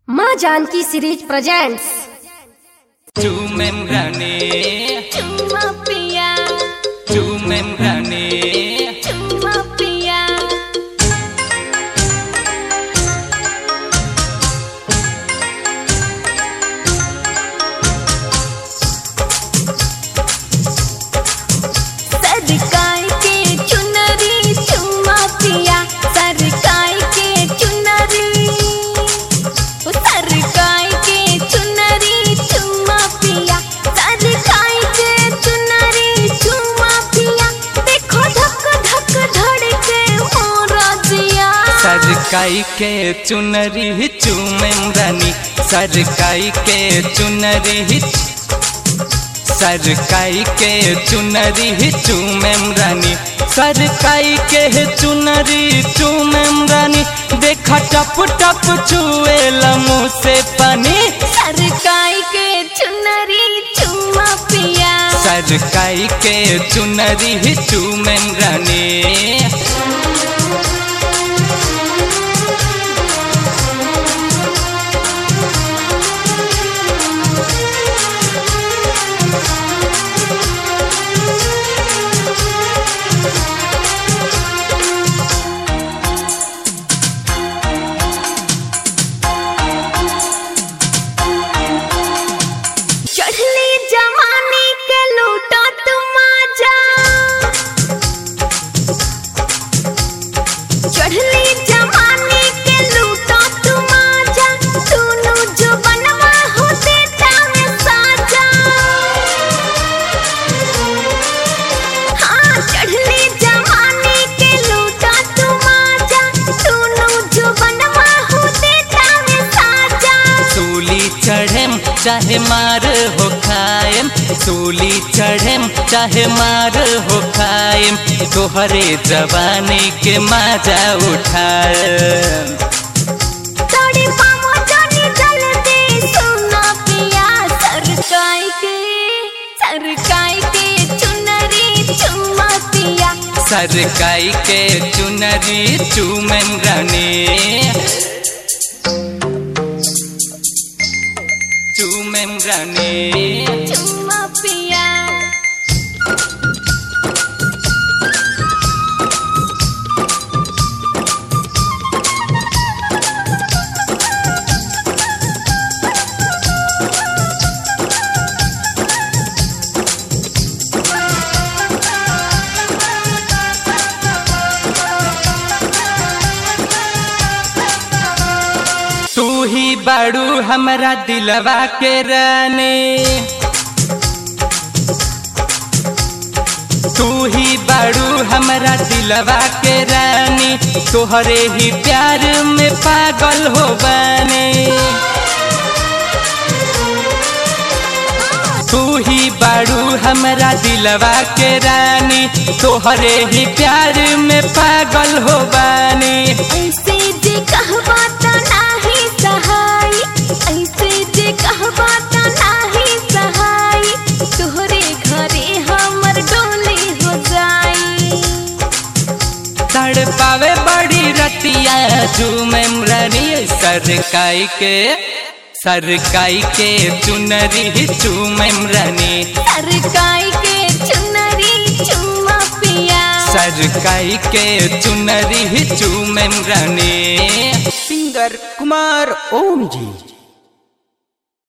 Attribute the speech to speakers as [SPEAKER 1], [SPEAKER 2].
[SPEAKER 1] माँ Janki series presents
[SPEAKER 2] चूमेम रानी
[SPEAKER 3] चुम्मा पिया
[SPEAKER 2] चूमेम रानी
[SPEAKER 3] चुम्मा पिया सरकाई के चुनरी चुम्मा पिया सरकाई के चुनरी ओ सरकाई के चुनरी चुम्मा पिया सरकाई के चुनरी चुम्मा पिया देखो धक धक धड़के मोरा जिया
[SPEAKER 2] सरकाई के चुनरी चूमेम रानी सरकाई के चुनरी सरकाई के चुनरी चूमेम रानी सरकाई के चुनरी चूमेम रानी देखा टप टप चुए मुँह से पानी
[SPEAKER 3] सरकाई के चुनरी चुम्मा पिया
[SPEAKER 2] सरकाई के चुनरी चूमेम रानी
[SPEAKER 3] चढ़ली जवानी के लूटो तुम आजा चढ़ली जवानी के लूटो तुम आजा सुनो जो बनवा हो देता में साजा हाँ चढ़ली जवानी के लूटो तुम आजा सुनो जो बनवा हो देता में साजा
[SPEAKER 2] सूली चढ़ेम चाहे मार हो खाएम सूली चढ़ेम चाहे मार हो खाएम तोहरे जवानी के मजा उठाएम
[SPEAKER 3] तोड़ी पामो जानी जल्दी सुना पिया सरकाई के सरकाई के चुनरी चुम्मा पिया
[SPEAKER 2] सरकाई के चुनरी चूमेम रानी चूमेम रानी
[SPEAKER 3] चुम्मा पिया
[SPEAKER 2] तू ही बाड़ू हमरा दिलवा के रानी तू ही बाड़ू हमरा दिलवा के रानी तोहरे ही प्यार में पागल हो बने तू ही बाड़ू हमरा दिलवा के रानी तोहरे ही प्यार में पागल हो बने
[SPEAKER 3] ऐसे जे कहबा त नाही सहाय ऐसे जे कहबा त नाही सहाय तोहरे घरे हमर डोली हो जाई
[SPEAKER 2] तड़ पावे बड़ी रतिया झूमेम रानी सरकाई के सरकाई के चुनरी चूमेम रानी
[SPEAKER 3] सरकाई के चुनरी चुम्मा पिया
[SPEAKER 2] सरकाई के चुनरी चूमेम रानी
[SPEAKER 4] सिंगर कुमार ओम जी